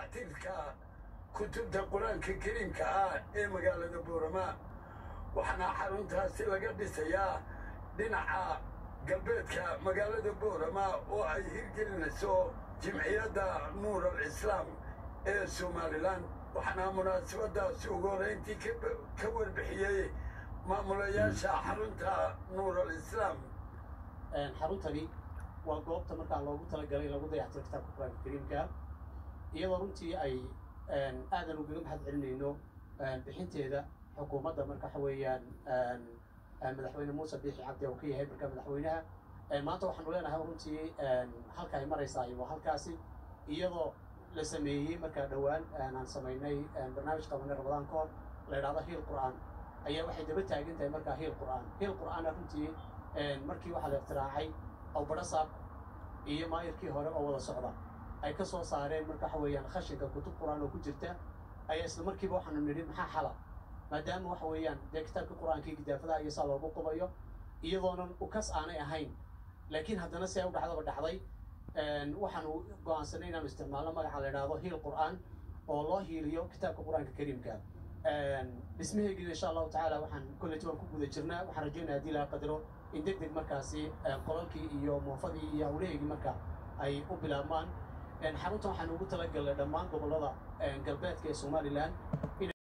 dayactirka kutubta qur-aanka kariimka ah ee magaalada boorama waxaana xaruntaasi laga dhisayaa dhinaca galbeedka magaalada boorama oo ay hirgelinayso jimciyadda nuur al islaam ee somalilan waxaana munaasabadaasi ugu horeyntii ka warbixiyey maamulayaasha xarunta nuur al islaam xaruntani waa goobta markaa loogu talagalay in lagu dayactiro kitaabka qur-aanka kariimka iyadoo runtii ay aadan ugaga mahad celinayno bixinteeda xukuumadda marka waxa weeyaan madaxweyne muuse biixi cabdi oo ka yahay marka madaxweynaha maanta waxaanu leenahay runtii halka ay maraysaa waa halkaasi iyadoo la sameeyey markaa dhowaan aan samaynay barnaamij qabanay ramadaan ka hor la idhahdo hiil qur'aan ayaa waxay daba taagan tahay markaa hiil qur'aan hiil qur'aana runtii markii waxaa la ikhtiraacay awbadhasaab iyo maayirkii hore oo wada socda ay ka soo saareen marka waxa weeyaan khashinka kutub qur'aan oo ku jirta ayaa isla markiiba waxaanu nidhi maxaa xala maadaama waxa weeyaan dee kitaabka qur'aankii gidaafadaha iyo saa loogu qubayo iyadoonan ukas aanay ahayn laakiin haddana si ay u dhacdaba dhacday waxaanu go'aansanay inaanu isticmaalno magaca la idhaahdo hiil qur'aan oo loo hiiliyo kitaabka qur'aanka kariimka dhismaheygina insha allahu tacaala waxaan kolleyta waan ku guda jirnaa waxaan rajaynaya haddii laga qadaro in deg deg markaasi qolalkii iyo moofadii iyo hawlaheygii marka ay u bilaabmaan xaruntan waxaan ugu talagalnay dhammaan gobollada galbeedka ee somalilan